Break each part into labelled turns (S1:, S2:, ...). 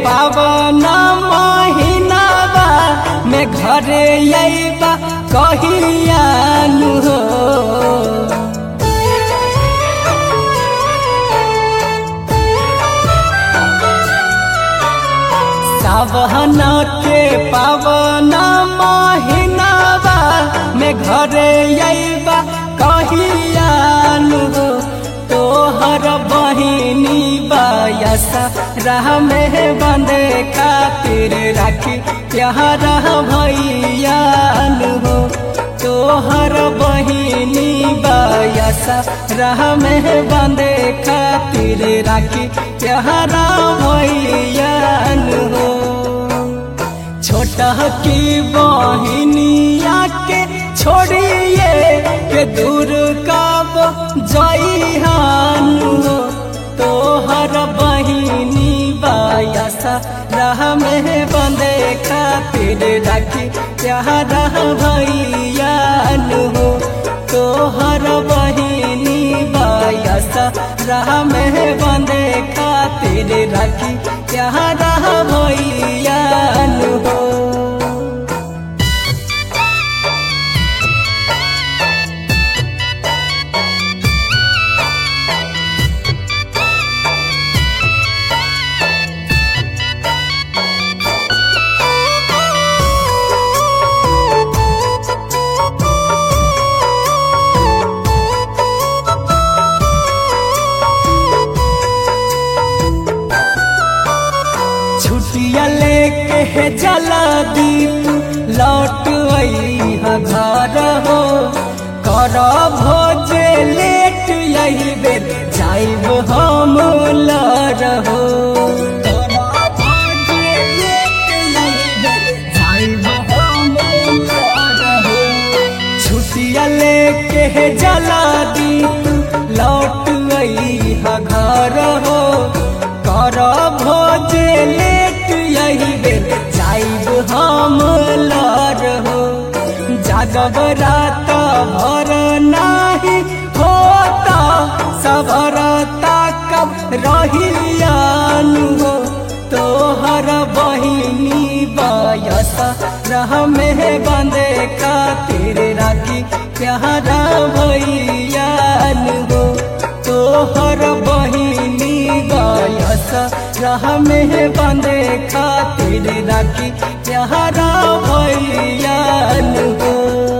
S1: पावन महीनावा में घरे अइबा कहियानु हो सावन के पावन महीनावा में घरे अइबा कहियानु हो तोहर बहिनी बायसा राह में बंदे खातिर राखी प्यार भैयान हो तोहर बहिनी बायसा राह में बंदे खातिर राखी प्यार भैयान हो छोटा की बहिनिया के छोड़िए के दूर कब जइहान हो तोहर बहिनी बायसा राह में बंदे खातिर राखी प्यार भैयान हो तोहर बहिनी बायसा राह में बंदे खातिर राखी प्यार भैयान हो छुट्टिया लेके है जला दीप लौट अइहा घर हो कर भोज लेट यही बेर जाइब हम लर हो छुट्टिया लेके है जला दीप लौट अइहा घर हो कर भोज लेट यही बेर जाइब हम लर हो जागब रात भर नाही होता सबरता कब रहियान हो तोहर बहिनी बयस रह में बंदे खातिर राखी प्यारा भैयान हो तोहर बहिनी गयस राह में बंदे खातिर राखी प्यारा भैयान हो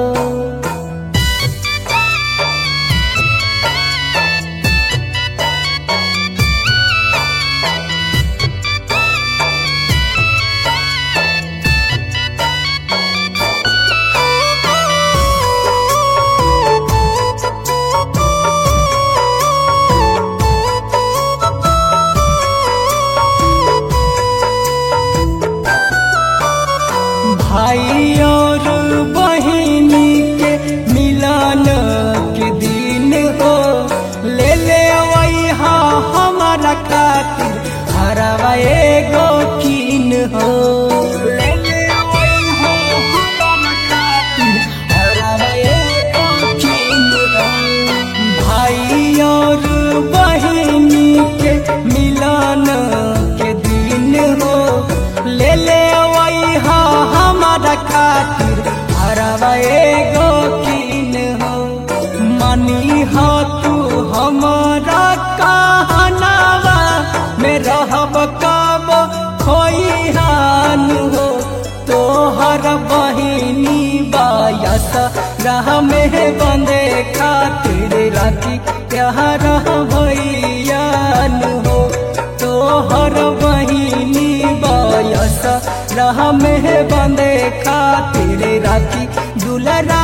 S1: भाई और बहिनी के मिलन के दिन हो ले ले वैहा हमारा खातिर हरवा एगो कीन हो ले ले वैहा हमारा खातिर हरवा एगो कीन हो भाई और बहिनी के मिलन के दिन हो ले ले वैहा हमारा खातिर हरवा एगो कीन हो मनी हो तू हमारा कहनावा में रहब कब खोइहान हो तोहर बहिनी बायस राह में बंदे खातिर राखी प्यार भैयान हो तोहर बहिनी बायस राह में बंदे खातिर राखी दुलरा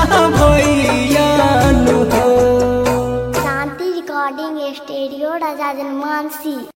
S1: भैयान हो
S2: शांति रिकॉर्डिंग स्टूडियो राजा जनमानसी